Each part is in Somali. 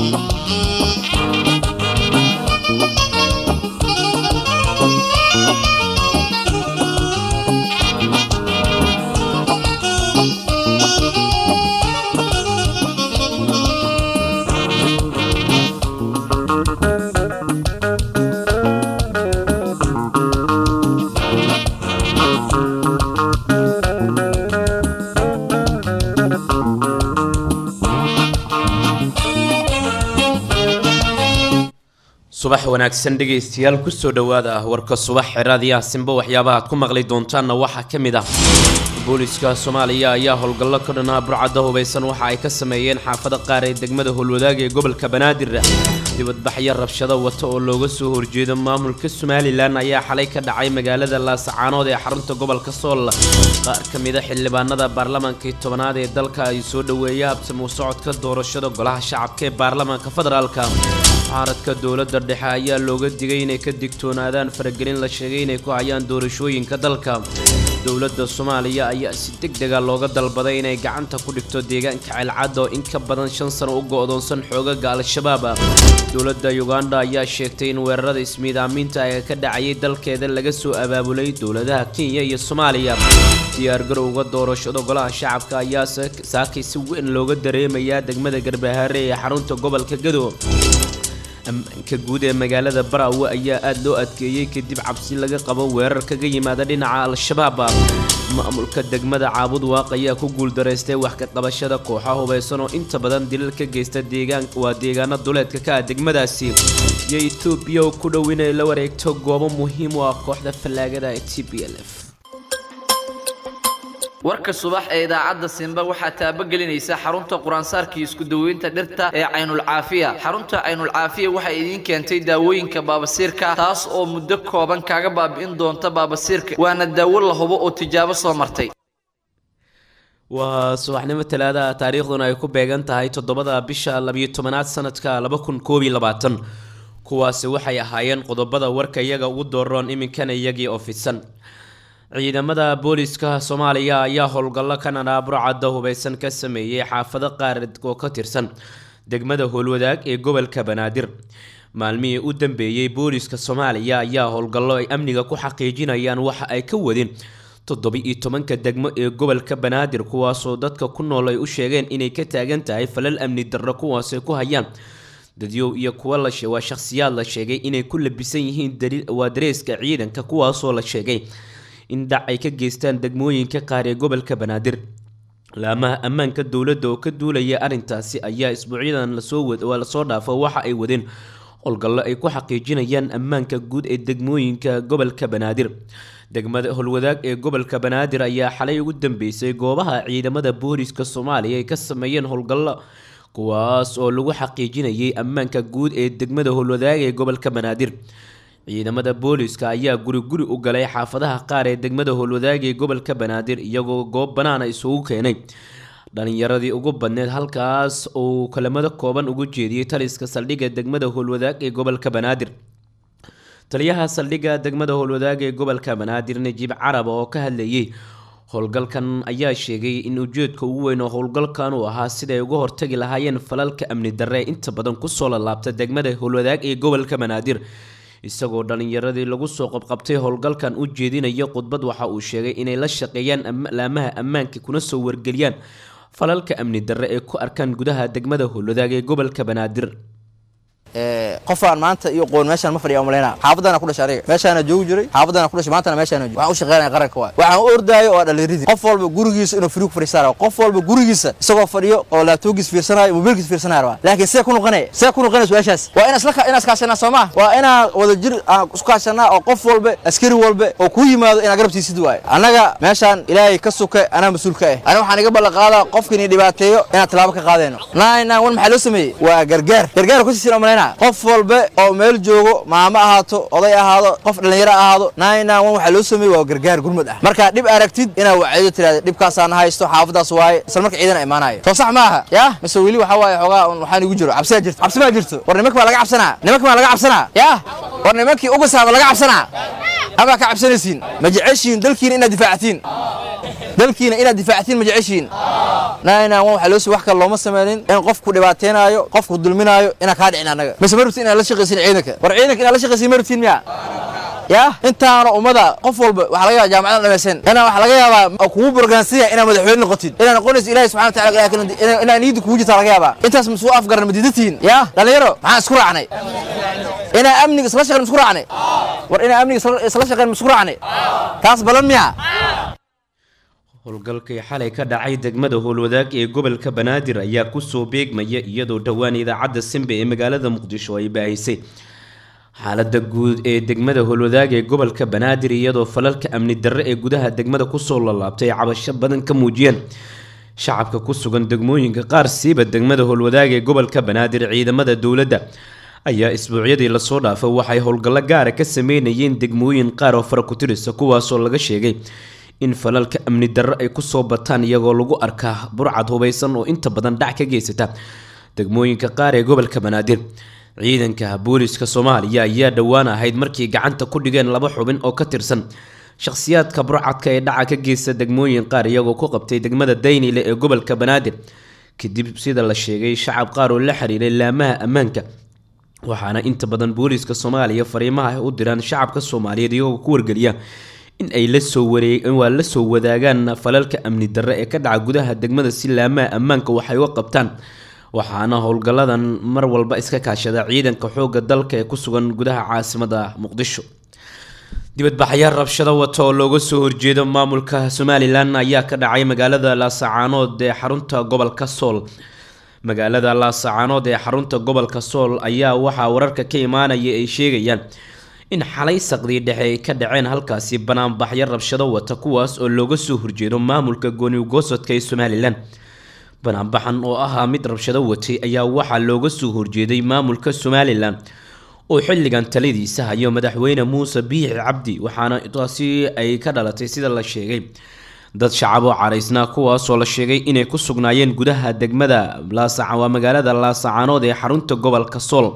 subax wanaagsan dhegaystayaal kusoo dhowaada ah warka subax xeraadiyaha simbo waxyaabaha aad ku maqli doontaanna waxaa ka mid ah booliska soomaaliya ayaa howlgallo ka dhanaa burcadda hubaysan waxa ay ka sameeyeen xaafada qaar ee degmada howlwadaaga ee gobolka banaadir dibadbaxyo rabshado wata oo looga soo horjeedo maamulka somalilan ayaa xalay ka dhacay magaalada laasacaanood ee xarunta gobolka sool qaar ka mida xildhibaanada baarlamaankii tobanaad ee dalka ay soo dhoweeya habsamuu socodka doorashada golaha shacabka ee baarlamaanka federaalka mucaaradka dowladda dhexe ayaa looga digay inay ka digtoonaadaan faragelin la sheegay inay ku hayaan doorashooyinka dalka dowladda soomaaliya ayaa si deg dega looga dalbaday inay gacanta ku dhigto deegaanka ceelcadda oo in ka badan shan sano u go'doonsan xoogaga al-shabaab dowladda uganda ayaa sheegtay in weerarada ismiidaaminta ee ka dhacayay dalkeeda laga soo abaabulay dowladaha kenya iyo soomaaliya diyaargarowga doorashada golaha shacabka ayaa saakay si weyn looga dareemayaa degmada garbahaare ee xarunta gobolka gadow ammaanka guud ee magaalada baraawe ayaa aada loo adkeeyey kadib cabsi laga qabo weerar kaga yimaada dhinaca al-shabaab maamulka degmada caabud waaq ayaa ku guuldaraystay wax ka qabashada kooxa hubaysan oo inta badan dilal ka geysta deegaan waa deegaano duleedka ka ah degmadaasi iyo etoobiya oo ku dhow inay la wareegto goobo muhiim u ah kooxda fallaagada ee t b l f warka subax ee idaacadda simba waxaa taabagelinaysa xarunta quraansaarkii isku daweynta dhirta ee caynulcaafiya xarunta caynulcaafiya waxay idiin keentay daawooyinka baabasiirka taas oo muddo kooban kaaga baabi'in doonta baabasiirka waana daawo la hubo oo tijaabo soo martay waa subaxnimo talaadaha taariikhduna ay ku beegan tahay toddobada bisha labiyo tobanaad sanadka laba kun koob iyo labaatan kuwaasi waxay ahaayeen qodobada warka iyaga ugu dooroon iminkana iyagii oo fidsan ciidamada booliska soomaaliya ayaa howlgallo kanada burcadda hubaysan ka sameeyey xaafado qaar oo ka tirsan degmada howlwadaag ee gobolka banaadir maalmihii u dambeeyey booliska soomaaliya ayaa howlgallo ay amniga ku xaqiijinayaan waxa ay ka wadeen toddoba-iyo tobanka degmo ee gobolka banaadir kuwaasoo dadka ku nool ay u sheegeen inay ka taagan tahay falal amni darro kuwaasay ku hayaan dadyow iyo kuwa lawaa shakhsiyaad la sheegay inay ku labisan yihiin waa dareeska ciidanka kuwaasoo la sheegay in dhac ay ka geystaan degmooyinka qaar ee gobolka banaadir laamaha ammaanka dowladda oo ka duulaya arrintaasi ayaa isbuucyadan lasoo lasoo dhaafo waxa ay wadeen howlgallo ay ku xaqiijinayaan ammaanka guud ee degmooyinka gobolka banaadir degmada howlwadaag ee gobolka banaadir ayaa xalay ugu dambeysay goobaha ciidamada booliska soomaaliya ay ka sameeyeen howlgallo kuwaas oo lagu xaqiijinayay ammaanka guud ee degmada howlwadaag ee gobolka banaadir ciidamada booliska ayaa guri guri u galay xaafadaha qaar ee degmada howlwadaag ee gobolka banaadir iyagoo goob banaana isugu keenay dhalinyaradii ugu badneed halkaas uu kalamado kooban ugu jeediyey taliska saldhigga degmada howlwadaag ee gobolka banaadir taliyaha saldhigga degmada howlwadaag ee gobolka banaadir najiib carab oo ka hadlayay howlgalkan ayaa sheegay in ujeedka ugu weyn oo howlgalkan uu ahaa siday uga hortagi lahaayeen falalka amni darre ee inta badan kusoo lalaabta degmada howlwadaag ee gobolka banaadir isagoo dhalinyaradii lagu soo qabqabtay howlgalkan u jeedinaya khudbad waxa uu sheegay inay la shaqeeyaan laamaha ammaanka kuna soo wargeliyaan falalka amni darre ee ku arkaan gudaha degmada howlwadaag ee gobolka banaadir qofaan maanta iyo qoon meeshaan ma fadhiya umalayna xaafadana ku dhashay aniga meeshaana joogi jiray xaafadana ku dhashay maantana meeshaana joogi waxaan u shaqeynaya qaranka waay waxaan u ordaayo oo dhalinyaridi qof walba gurigiisa inuu firigu fadhiisanayo qof walba gurigiisa isagoo fadhiyo oo laabtoogiis fiirsanayo mobiilkiis fiirsanayo rabaa laakiin see ku noqonaya see ku noqonaya su-aashaas waa inaan isla inaan iskaashanaa soo maa waa inaan wada jir aan isku kaashanaa oo qof walba askari walba oo kuu yimaado inaad garabtiisid waayo annaga meeshaan ilaahay ka suka anaa mas-uul ka ah aniga waxaan iga ballan qaadaa qofkiini dhibaateeyo inaan tallaabo ka qaadayno nine nine one maxaa loo sameeyey waa gargaar gargaar kusiisin umalayna qof walba oo meel joogo maamo ahaato oday ahaado qof dhallinyaro ahaado nine nine one waxaa loo sameeyey waa gargaar gurmad ah markaa dhib aragtid inaad wacyido tirahda dhibkaasaan haysto xaafadaas waaye isla marka ciidan imaanayo soo sax maaha yaa mise weli waxaa waaye xoogaa waxaan igu jiro cabsiyaa jirto cabsi maa jirto war nimanka baa laga cabsanaa nimanka baa laga cabsanaa yaa war nimankii ugasaaba laga cabsanaa amaa ka cabsanaysiin ma jeceshiin dalkiina inaad difaactiin dalkiina inaad difaactiin ma jeceshiin nine waxaa loo sii wax kale looma sameynin in qofku dhibaateenaayo qofku dulminaayo inaan kaa dhicin annaga mise ma rabtin inaad la shaqaysin ciidanka war ciidanka inaad la shaqaysin ma rabtin miya ya intaana ummada qof walba waxaa laga yaaba jaamacada dhamaysan inaa waxaa laga yaabaa kugu borgaansiya inaad madaxweyne noqotid inaad noqonayso ilahi subxana wataala inaa niyadda kugu jirtaa laga yaabaa intaas masuu afgaran madiidatihiin ya dhalinyaro maxaan isku raacnay inaa amniga isla shaqeyn isku raacnay war inaa amniga isla shaqeyn isku raacnay taas balan miya howlgalkii xalay ka dhacay degmada howlwadaag ee gobolka banaadir ayaa kusoo beegmaya iyadoo dhowaan idaacadda simbe ee magaalada muqdisho ay baahisay xaalada guud ee degmada howlwadaag ee gobolka banaadir iyadoo falalka amni darre ee gudaha degmada kusoo lalaabtay ay cabasho badan ka muujiyeen shacabka ku sugan degmooyinka qaar siiba degmada howlwadaag ee gobolka banaadir ciidamada dowladda ayaa isbuucyadii lasoo dhaafay waxay howlgallo gaara ka sameynayeen degmooyin qaar oo fara ku tirisa kuwaasoo laga sheegay in falalka amni darre ay kusoo bataan iyagoo lagu arkaa burcad hubaysan oo inta badan dhac ka geysata degmooyinka qaar ee gobolka banaadir ciidanka booliska soomaaliya ayaa dhowaan ahayd markii gacanta ku dhigeen laba xubin oo ka tirsan shakhsiyaadka burcadka ee dhaca ka geysta degmooyin qaar iyagoo ku qabtay degmada daynile ee gobolka banaadir kadib sida la sheegay shacab qaar oo la xiriiray laamaha ammaanka waxaana inta badan booliska soomaaliya fariimaha ay u diraan shacabka soomaaliyeed iyagoo ku wargeliya in ay lasoo waa la soo wadaagaan falalka amni darre ee ka dhaca gudaha degmada si laamaha ammaanka waxay uga qabtaan waxaana howlgalladan mar walba iska kaashada ciidanka xoogga dalka ee ku sugan gudaha caasimada muqdisho dibadbaxyaal rabshado wata oo looga soo horjeedo maamulka somalilan ayaa ka dhacay magaalada laasacaanood ee xarunta gobolka sool magaalada laasacaanood ee xarunta gobolka sool ayaa waxaa wararka ka imaanaya ay sheegayaan in xalay saqdii dhexe ay ka dhaceen halkaasi banaanbaxyo rabshado wata kuwaas oo looga soo horjeedo maamulka goonigoosodka ee somalilan banaanbaxan oo ahaa mid rabshado watay ayaa waxaa looga soo horjeeday maamulka somalilan oo xilligan taladiisa hayo madaxweyne muuse biixi cabdi waxaana taasi ay ka dhalatay sida la sheegay dad shacab oo caraysnaa kuwaasoo la sheegay inay ku sugnaayeen gudaha degmada waa magaalada laasacaanood ee xarunta gobolka sool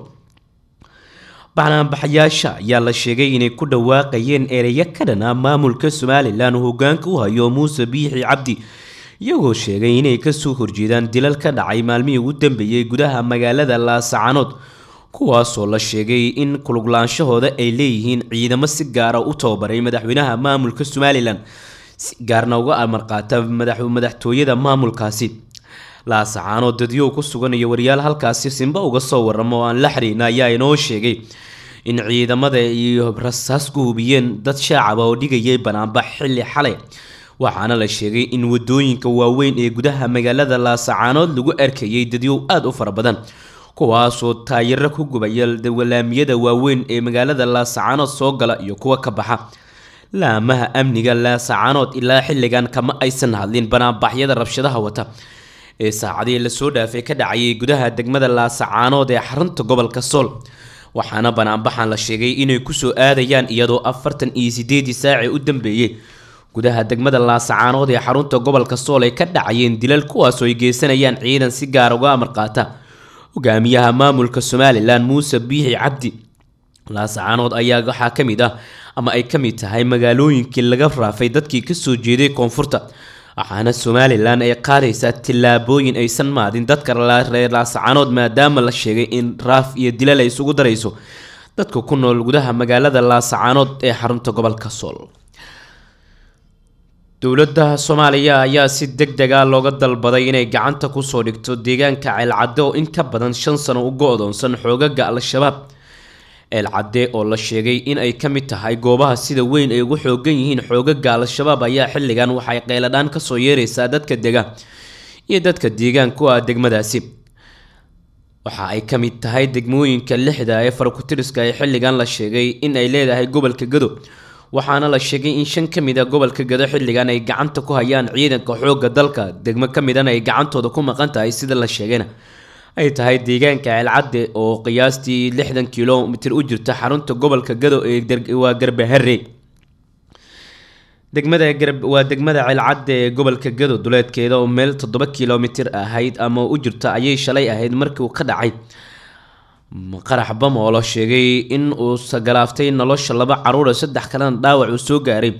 banaanbaxyaasha ayaa la sheegay inay ku dhawaaqayeen ereyo ka dhanaa maamulka somalilan oo hogaanka u hayo muuse biixi cabdi iyagoo sheegay inay kasoo horjeedaan dilal ka dhacay maalmihii ugu dambeeyey gudaha magaalada laasacaanood kuwaasoo la sheegay in kuluglaanshahooda ay leeyihiin ciidamo si gaara u tababaray madaxweynaha maamulka somalilan si gaarna uga amarqaata madaxtooyada maamulkaasi laasacaanood dadyow ku sugan iyo waryaal halkaasi simba uga soo waramo oo aan la xiriirna ayaa inoo sheegay in ciidamada iyo rasaas ku hubiyeen dad shaacaba oo dhigayay banaanbax xilli xalay waxaana la sheegay in wadooyinka waaweyn ee gudaha magaalada laasacaanood lagu arkayay dadyow aada u fara badan kuwaasoo taayiro ku gubaya walaamiyada waaweyn ee magaalada laasacaanood soo gala iyo kuwa ka baxa laamaha amniga laasacaanood ilaa xilligan kama aysan hadlin banaanbaxyada rabshadaha wata ee saacadii lasoo dhaafay ka dhacayay gudaha degmada laasacaanood ee xarunta gobolka sool waxaana banaanbaxan la sheegay inay kusoo aadayaan iyadoo afartan iyo sideedii saacii u dambeeyey gudaha degmada laasacaanood ee xarunta gobolka sool ay ka dhacayeen dilal kuwaasoo ay geysanayaan ciidan si gaar uga amar qaata hogaamiyaha maamulka somalilan muuse biixi cabdi laasacaanood ayaa waxaa ka mid ah ama ay ka mid tahay magaalooyinkii laga raafay dadkii kasoo jeeday koonfurta waxaana somalilan ay qaadaysaa tillaabooyin aysan maadin dadka reer laasacaanood maadaama la sheegay in raaf iyo dilal ay isugu darayso dadka ku nool gudaha magaalada laasacaanood ee xarunta gobolka sool dowladda soomaaliya ayaa si deg deg ah looga dalbaday inay gacanta kusoo dhigto deegaanka ceelcadde oo in ka badan shan sano u go-doonsan xoogaga al-shabaab ceelcadde oo la sheegay in ay ka mid tahay goobaha sida weyn ay ugu xoogan yihiin xoogaga al-shabaab ayaa xilligan waxay qeyladhaan kasoo yeereysaa dadka dega iyo dadka deegaanku ah degmadaasi waxa ay ka mid tahay degmooyinka lixda ee farakutiriska ee xilligan la sheegay in ay leedahay gobolka gado waxaana la sheegay in shan ka mid a gobolka gado xilligan ay gacanta ku hayaan ciidanka xoogga dalka degmo ka midana ay gacantooda ku maqan tahay sida la sheegayna ay tahay deegaanka ceelcadde oo qiyaastii lixdan kilomitir u jirta xarunta gobolka gado ee waa garbahare degmada waa degmada ceelcadde ee gobolka gado duleedkeeda oo meel toddoba kilomitir ahayd ama u jirta ayay shalay ahayd markii uu ka dhacay qarax bam oo la sheegay in uu sagalaaftay nolosha laba caruura saddex kalena dhaawac uu soo gaaray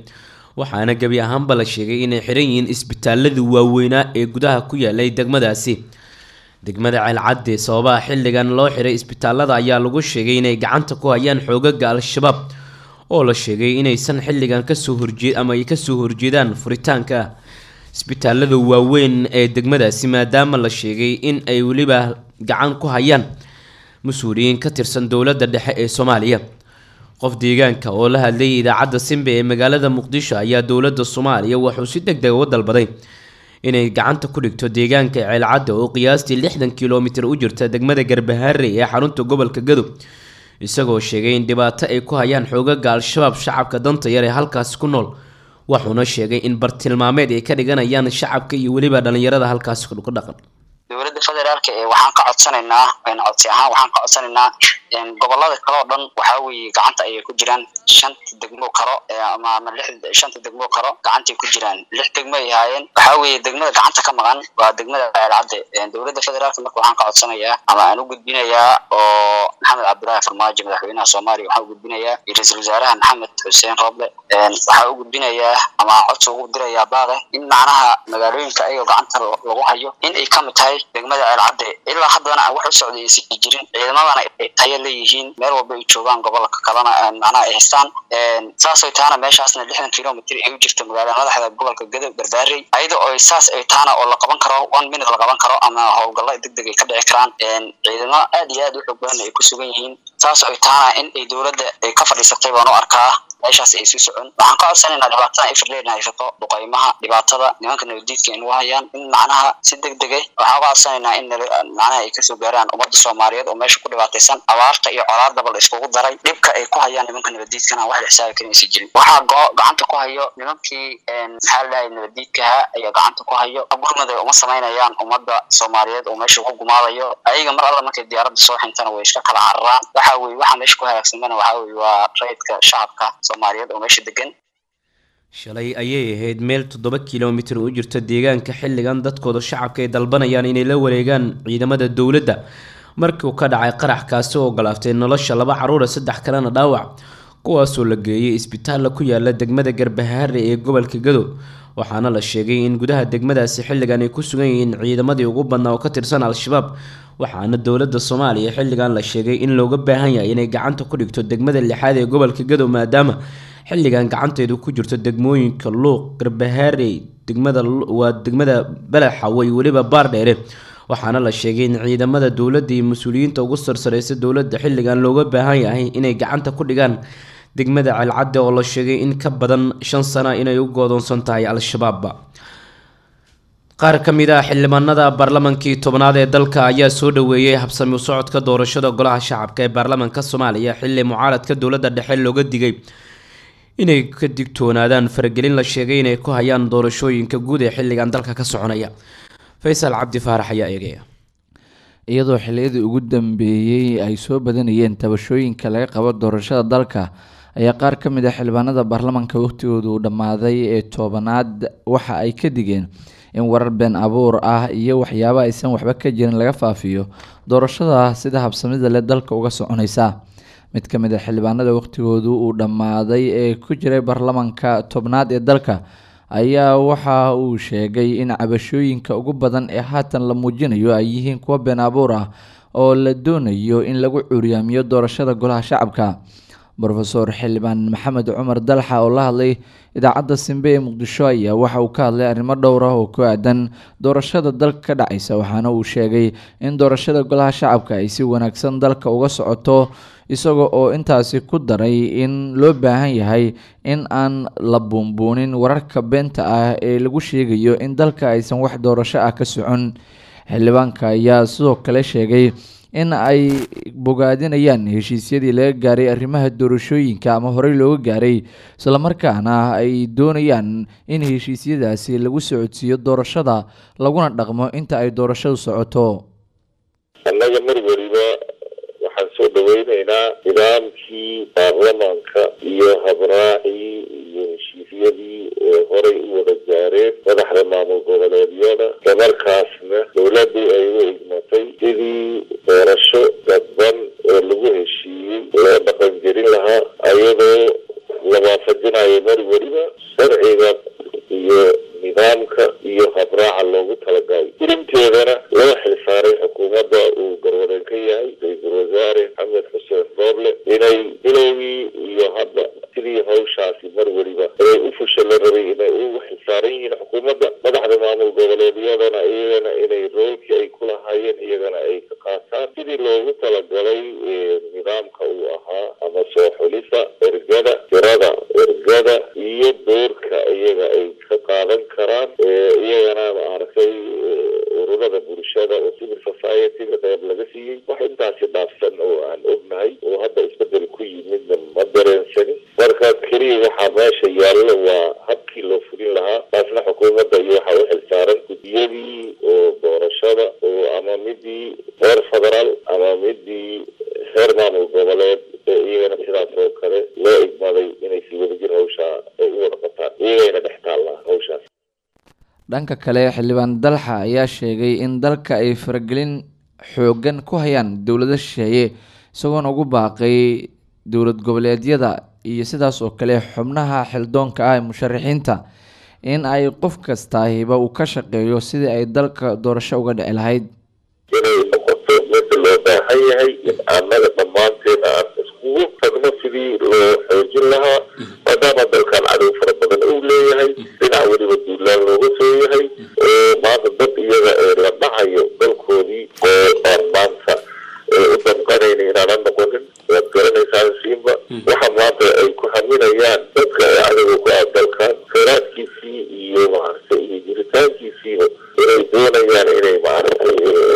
waxaana gebi ahaanba la sheegay inay xiran yihiin isbitaaladii waaweynaa ee gudaha ku yaalay degmadaasi degmada ceelcadde sababaha xilligan loo xiray isbitaalada ayaa lagu sheegay inay gacanta ku hayaan xoogaga al-shabaab oo la sheegay inaysan xilligan kasoo horjee ama ay kasoo horjeedaan furitaanka isbitaalada waaweyn ee degmadaasi maadaama la sheegay in ay weliba gacan ku hayaan mas-uuliyiin ka tirsan dowladda dhexe ee soomaaliya qof deegaanka oo la hadlayay idaacadda simbe ee magaalada muqdisho ayaa dowladda soomaaliya wuxuu si deg deg uga dalbaday inay gacanta ku dhigto deegaanka ceelcadda oo qiyaastii lixdan kilomitir u jirta degmada garbaharey ee xarunta gobolka gadow isagoo sheegay in dhibaato ay ku hayaan xoogaga al-shabaab shacabka danta yar ee halkaasi ku nool wuxuuna sheegay in bartilmaameed ay ka dhiganayaan shacabka iyo weliba dhalinyarada halkaasi ku dhaqan dowladda federaalka ee waxaan ka codsanaynaa codsi ahaan waxaan ka codsanaynaa gobolada kale oo dhan waxaa weeye gacanta ayay ku jiraan shanta degmo karo ama ama lix shanta degmo karo gacantay ku jiraan lix degmo ay ahaayeen waxaa weeye degmada gacanta ka maqan waa degmada ceelcadde dowladda federaalka marka waxaan ka codsanayaa ama aan u gudbinayaa oo maxamed cabdullaahi farmaajo madaxweynaha soomaaliya waxaan u gudbinayaa iyo ra-iisul wasaaraha maxamed xuseen roble waxaa u gudbinayaa ama codsi ugu dirayaa baaqe in macnaha magaalooyinka ayagoo gacanta lagu hayo in ay kamid tahay degmada ceelcadde ilaa haddana aan wax u socday aysan jirin ciidamadana ay tayo leeyihiin meel walba ay joogaan gobolka kalena macnaha ay haystaan saasay tahana meeshaasna lixdan kilomitr ay u jirto magaalada madaxda gobolka gadow garbaarey ayada oo saas ay tahana oo la qaban karo one minute la qaban karo ama howlgalla deg deg ay ka dhici karaan ciidamo aad iyo aad u xoog badan ay ku sugan yihiin saas ay tahana in ay dowladda ay ka fadhiisatay baan u arkaa meeshaas ay sii socon waxaan ka codsanaynaa dhibaatada ifirleedna haysato duqaymaha dhibaatada nimanka nabadiidka ay nagu hayaan in macnaha si deg dege waxaan ka codsanaynaa in macnaha ay kasoo gaaraan ummadda soomaaliyeed oo meesha ku dhibaataysan abaarta iyo colaadaba la iskugu daray dhibka ay ku hayaan nimanka nabadiidkana wax la xisaabi karin aysan jirin waxaa gacanta ku hayo nimankii maxaa la dhahay nabadiidkaha ayaa gacanta ku hayo gurmada uma samaynayaan ummadda soomaaliyeed oo meesha ku gumaadayo ayaga mar alla markay diyaaradda soo xintana way iska kala cararaan waxa weye waxaa meesha ku halaagsamana waxaa weye waa rayidka shacabka soomaaliyeed oo meesha degan shalay ayay ahayd meel toddoba kilomitir u jirta deegaanka xilligan dadkooda shacabka ay dalbanayaan inay la wareegaan ciidamada dowladda markiiuu ka dhacay qarax kaasi oo ogolaaftay nolosha laba caruura saddex kalena dhaawac kuwaasoo la geeyay isbitaalla ku yaala degmada garbahaare ee gobolka gadow waxaana la sheegay in gudaha degmadaasi xilligan ay ku sugan yihiin ciidamadii ugu badnaa oo ka tirsan al-shabaab waxaana dowladda soomaaliya xilligan la sheegay in looga baahan yahay inay gacanta ku dhigto degmada lixaad ee gobolka gadow maadaama xilligan gacanteedu ku jirto degmooyinka luuq garbahaarey degmada waa degmada balaxawe iyo weliba baardheere waxaana la sheegay in ciidamada dowladda iyo mas-uuliyiinta ugu sarsareysa dowladda xilligan looga baahan yahay inay gacanta ku dhigaan degmada ceelcadde oo la sheegay in ka badan shan sana inay u goodoonsan tahay al-shabaabba qaar ka mid ah xildhibaanada baarlamankii tobnaad ee dalka ayaa soo dhaweeyey habsami u socodka doorashada golaha shacabka ee baarlamaanka soomaaliya xilli mucaaradka dowladda dhexe looga digay inay ka digtoonaadaan faragelin la sheegay inay ku hayaan doorashooyinka guud ee xilligan dalka ka soconaya faysal cabdi faarax ayaa eegaya iyadoo xilliyadii ugu dambeeyey ay soo badanayeen tabashooyinka laga qabo doorashada dalka ayaa qaar ka mid ah xildhibaanada baarlamaanka waqtigooda uu dhammaaday ee toobanaad waxa ay ka digeen in warar been abuur ah iyo waxyaabo aysan waxba ka jirin laga faafiyo doorashada sida habsamida leh dalka uga soconaysa mid ka mid a xildhibaanada waqtigoodu uu dhammaaday ee ku jiray baarlamaanka tobnaad ee dalka ayaa waxa uu sheegay in cabashooyinka ugu badan ee haatan la muujinayo ay yihiin kuwo been abuur ah oo la doonayo in lagu curyaamiyo doorashada golaha shacabka rofeor xildhibaan maxamed cumar dalxa oo la hadlay idaacadda simbe ee muqdisho ayaa waxa uu ka hadlay arrimo dhowr ah oo ku aadan doorashada dalka ka dhacaysa waxaana uu sheegay in doorashada golaha shacabka ay si wanaagsan dalka uga socoto isaga oo intaasi ku daray in loo baahan yahay in aan la buunbuunin wararka beenta ah ee lagu sheegayo in dalka aysan wax doorasho ah ka socon xildhibaanka ayaa sidoo kale sheegay in ay bogaadinayaan heshiisyadii laga gaaray arrimaha doorashooyinka ama horey looga gaaray islamarkaana ay doonayaan in heshiisyadaasi lagu socodsiiyo doorashada laguna dhaqmo inta ay doorashadu socoto annaga mar weliba waxaan soo dhaweyneynaa nidaamkii baarlamaanka iyo habraacii iyo heshiisyadii ee horey u wada gaareen madaxda maamul goboleedyada islamarkaasna dowladii ay u igmatay sidii doorasho dadban oo lagu heshiiyey loo dhaqangelin lahaa ayadoo la waafajinayo mar weliba sharciga wasaare maxamed xuseen rooble inay bilowgii iyo hadda sidii hawshaasi mar weliba inay u fusha la rabay inay u xilsaaran yihiin xukuumadda madaxda maamul goboleedyadana iyagana inay roolkii ay ku lahaayeen iyagana ay ka qaataan sidii loogu talagalay nidaamka uu ahaa ama soo xulisa ergada tirada ergada iyo doorka iyaga ay ka qaadan karaan iyagana maaragtay ururada bulshada oo civil society-ga qeyb laga siiyey wax intaasi dhaafsan oo aan ognahay oo hadda isbedel ku yimidna ma dareensani marka keliya waxaa meesha yaallo waa habkii loo fulin lahaa taasna xukuumadda iyo waxaa u xilsaaran guddiyadii oo doorashada oo ama midii heer federaal ama midii heer maamul goboleed ee iyagana sidaas oo kale loo igmaday inay si wadajir hawshaa ay u wada qataan iyagayna dhex taallaa hawshaas dhanka kale xildhibaan dalxa ayaa sheegay in dalka ay faragelin xoogan ku hayaan dowlado shisheeye isagoona ugu baaqay dowlad goboleedyada iyo sidaas oo kale xubnaha xildoonka ah ee musharaxiinta in ay qof kastaahiba uu ka shaqeeyo sidii ay dalka doorasho uga dhici lahayd inay noqoto mida loo baahan yahay in annaga dhammaanteen aan iskugu tagno sidii loo xoojin lahaa maadaama dalkan cadow fara badan uu leeyahay dhinac weliba duulaan looga soo yahay oo maanta dad iyaga ee la dhacayo dalkoodii oo aan maanta u danqanayna inaanan noqonin waad garanaysaan siinba waxa maanta ay ku haminayaan dadka ee cadowga ku ah dalkan kheyraadkiisii iyo maaragtay iyo jiritaankiisiiba inay doonayaan inay maaragtay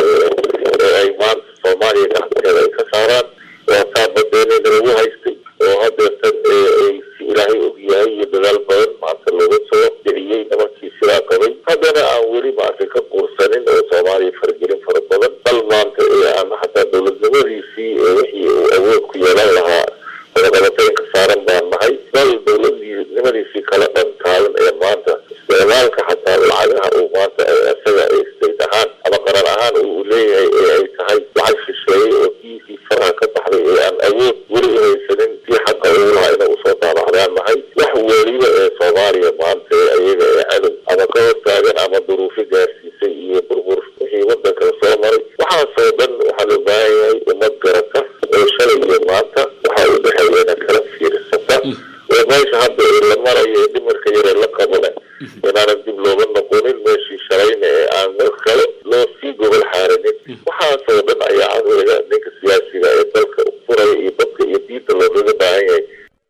ay maanta soomaaliya gacanteeda ay ka saaraan waa taa badeeneena lagu haystay oo hadeertan ay si ilaahay og yahay iyo dadaal badan maanta looga soo dhiciyey nimankii sidaa qabay haddana aan weli maaragtay ka quursanin oo soomaaliya faragelin fara badan bal maanta ee aan hataa dowladnimadiisii ee wixii uu awood ku yeelan lahaa wadaqabateyn ka saaran baan nahay bal dowladnimadiisii kala dhantaalan ee maanta isticmaalka xataa lacagaha uu maanta isaga state ahaan ama qaran ahaan uu leeyahay ee ay tahay lacag shisheeye oo kiisii faraha ka baxday ee aan awood weli u haysanin sii xaqa ugu lahaa inay usoo daabacdaan nahay wax weliba ee soomaaliya maanta ee ayaga ee cadow ama ka hortaagan ama duruufo gaarsiisay iyo burbur wixii wadanka soo maray waxaasoo dhan waxaa loo baahan yahay ummad garata oo shalay iyo maanta waxaa u dhexeeyana kala fiirsata oo meesha hadda ee la marayo ee dhimarka yaree la qabana inaanan dib looga noqonin meeshii shalayna ee aan mar kale loo sii gobol xaarinin waxaasoo dhan ayaa caqliga ninka siyaasiga ee dalka furaya iyo dadka iyo diinta loogaga baahan yahay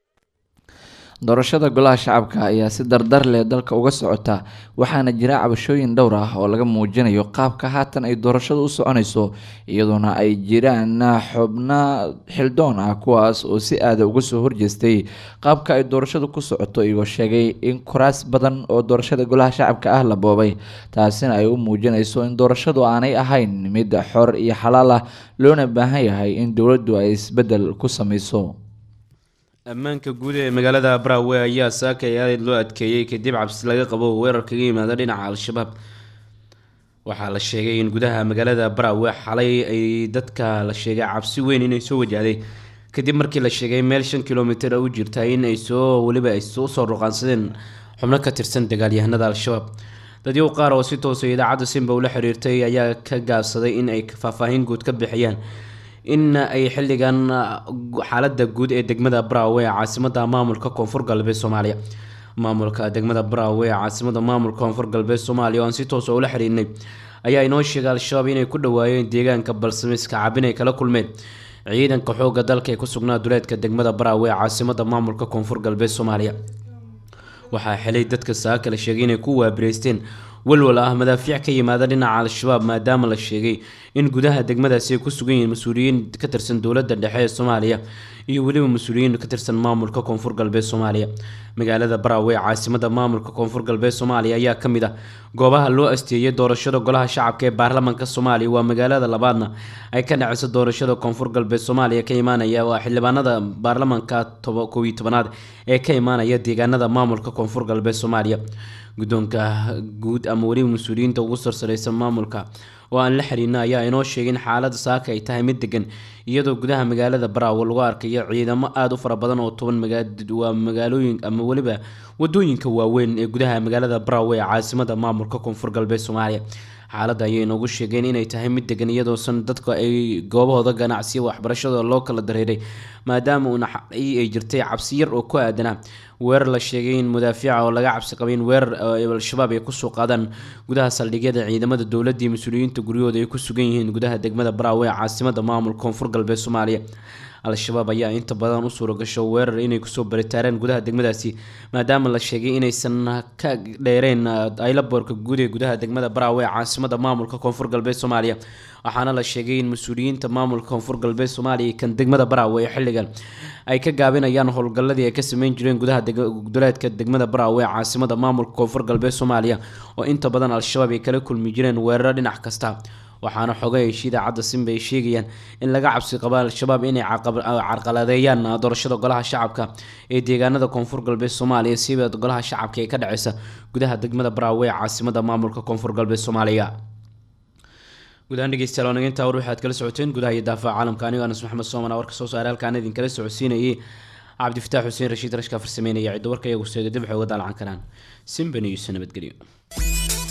doorashada golaha shacabka ayaa si dardar leh dalka uga socota waxaana jira cabashooyin dhowr ah oo laga muujinayo qaabka haatan ay doorashada u soconayso iyadoona ay jiraan xubno xildoon ah kuwaas oo si aada uga soo horjeestay qaabka ay doorashada ku socoto iyagoo sheegay in kuraas badan oo doorashada golaha shacabka ah la boobay taasina ay u muujinayso in doorashadu aanay ahayn mid xor iyo xalaal ah loona baahan yahay in dowladdu ay isbedel ku sameyso ammaanka guud ee magaalada brawe ayaa saakay aad loo adkeeyey kadib cabsi laga qabo weerar kaga yimaada dhinaca al-shabaab waxaa la sheegay in gudaha magaalada brawe xalay ay dadka la sheegay cabsi weyn inay soo wajahday kadib markii la sheegay meel shan kilomitir u jirta in ay soo weliba ay usoo ruqaansadeen xubno ka tirsan dagaalyahanada al-shabaab dadyow qaar oo si toosa idaacadda simba ula xiriirtay ayaa ka gaabsaday in ay faahfaahin guud ka bixiyaan in ay xilligan xaalada guud ee degmada brawe ee caasimada maamulka koonfur galbeed soomaaliya maamulka degmada brawe ee caasimada maamulka koonfur galbeed soomaaliya oo aan si toosa ula xiriirnay ayaa inoo sheegay al-shabaab inay ku dhawaayeen deegaanka balsamiska cabin ay kala kulmeen ciidanka xooga dalka ee ku sugnaa duleedka degmada brawe ee caasimada maamulka koonfur galbeed soomaaliya waxaa xilay dadka saaka la sheegay inay ku waabireysteen walwal ah madaafiic ka yimaada dhinaca al-shabaab maadaama la sheegay in gudaha degmadaasi ay ku sugan yihiin mas-uuliyiin ka tirsan dowladda dhexe ee soomaaliya iyo weliba mas-uuliyiin ka tirsan maamulka koonfur galbeed soomaaliya magaalada brawe ee caasimada maamulka koonfur galbeed soomaaliya ayaa ka mid ah goobaha loo asteeyay doorashada golaha shacabka ee baarlamaanka soomaaliya waa magaalada labaadna ay ka dhaceyso doorashada koonfur galbeed soomaaliya ka imaanaya waa xildhibaanada baarlamaanka koob iyo tobanaad ee ka imaanaya deegaanada maamulka koonfur galbeed soomaaliya guddoonka guud ama weliba mas-uuliyiinta ugu sarsareysa maamulka oo aan la xiriirna ayaa inoo sheegay in xaalada saaka ay tahay mid degan iyadoo gudaha magaalada baraawo lagu arkayo ciidamo aada u fara badan oo toban waa magaalooyin ama weliba wadooyinka waaweyn ee gudaha magaalada baraawo ee caasimada maamulka koonfur galbeed soomaaliya xaaladda ayay noogu sheegeen inay tahay mid degan iyadoosan dadka ay goobahooda ganacsiya waxbarashada loo kala dareeray maadaama uuna ay jirtay cabsi yar oo ku aadanaa weerar la sheegay in madaafiica oo laga cabsi qabay in weerar al-shabaab ay kusoo qaadaan gudaha saldhigyada ciidamada dowladda iyo mas-uuliyiinta guryahooda ay ku sugan yihiin gudaha degmada baraawe ee caasimada maamulka koonfur galbeed soomaaliya al-shabaab ayaa inta badan u suura gasho weerar inay kusoo baritaareen gudaha degmadaasi maadaama la sheegay inaysan ka dheereen aylaboorka guud ee gudaha degmada baraawe ee caasimada maamulka koonfur galbeed soomaaliya waxaana la sheegay in mas-uuliyiinta maamulka koonfur galbeed soomaaliya kan degmada baraawe ee xilligan ay ka gaabinayaan howlgalladii ay ka sameyn jireen gudaha duleedka degmada baraawe ee caasimada maamulka koonfur galbeed soomaaliya oo inta badan al-shabaab ay kala kulmi jireen weeraro dhinac kasta waxaana xogay hesha idaacadda simba ay sheegayaan in laga cabsi qabo al-shabaab inay carqaladeeyaan doorashada golaha shacabka ee deegaanada koonfur galbeed soomaaliya siba golaha shacabka ee ka dhaceysa gudaha degmada baraawe ee caasimada maamulka koonfur galbeed soomaaliya gudahaan dhegeystayaal waa nageyntaa war waxaad kala socoteen gudaha iyo daafaha caalamka anigo anas maxamed soomana warka soo saaray halkaan idinkala socodsiinayay cabdifataax xuseen rashiid rashka farsameynaya ciddo warka iyagu seega dib waxay uga daalacan karaan simba news nabadgelyo